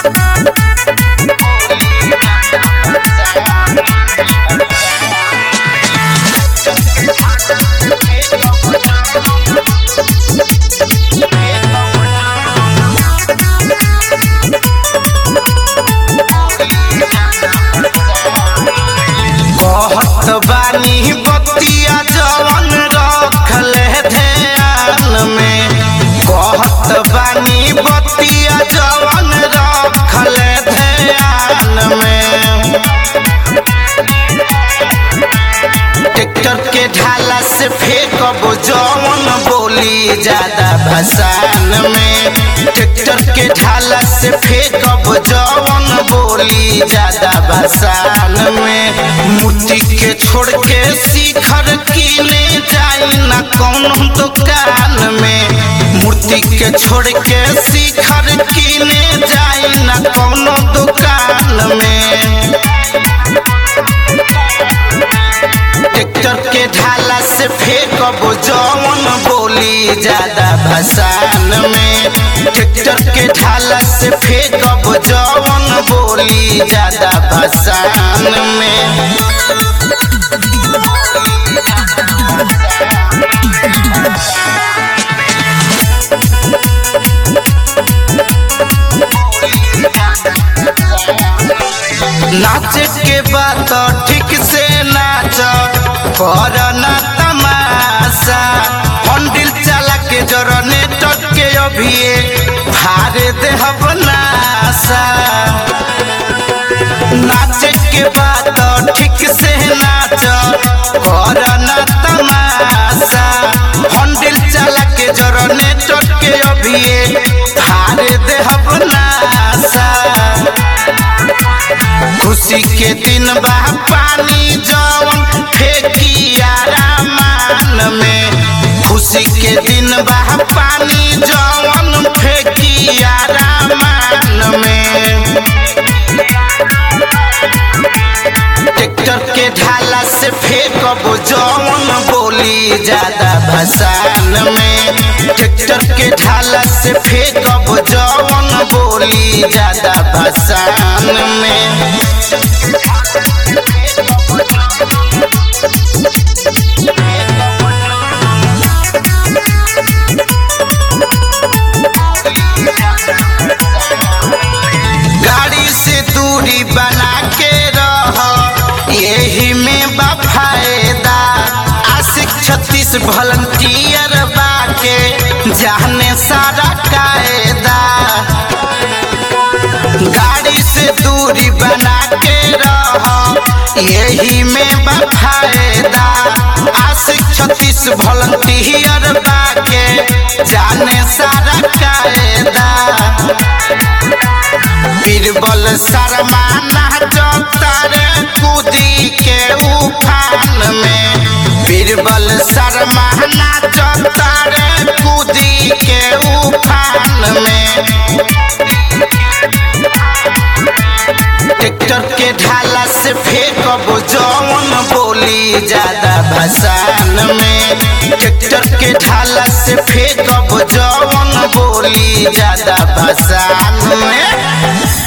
कहत बानी बतिया जवन रखले ध्यान में कहत बानी बतिया जवन रखले ध्यान में ट्रैक्टर के ढाला से फेंकब जवन बोली ज्यादा भसान में ट्रैक्टर के ढाला से फेंकब जवन बोली ज्यादा भसान में मूर्ति के छोड़ के शिखर किने जाई ना कौन दुकान में मूर्ति के छोड़ के शिखर किने जाई ना कौन दुकान में ट्रैक्टर के ढाला से फेंकब जवन बोली ज्यादा भसान में ट्रैक्टर के ढाला से फेंकब जवन बोली ज्यादा भसान में नाचे के बाद ठीक से नाच कर ना तमाशा हंडिल चला के जरने टके अभिये फारे देहब नासा नाचे के बाद ठीक से नाच कर ना तमाशा हंडिल चला के जरने टके अभिये फारे देहब नासा खुशी के दिन बा पानी जवन फेंकी आरामान में खुशी के दिन बा पानी जवन फेंकी आरामान में ट्रैक्टर के ढाला से फेंकब जवन बोली ज्यादा भसान में ट्रैक्टर के ढाला से फेंकब जवन बोली ज्यादा भसान में गाड़ी से दूरी बना के रह यही में बा फायदा आशिक छत्तीस वॉलंटियर बाके जाने सारा कायदा गाड़ी से दूरी बना के रह यही में बा फायदा आशिक छत्तीस वॉलंटियर बाके जाने सारा कायदा बीरबल शर्मा नाचतर कूदी के उफान में बीरबल शर्मा नाचतर कूदी के उफान में ट्रैक्टर के ढाला से फेंकब जवन बोली ज्यादा भसान में ट्रैक्टर के ढाला से फेंकब जवन बोली ज्यादा भसान में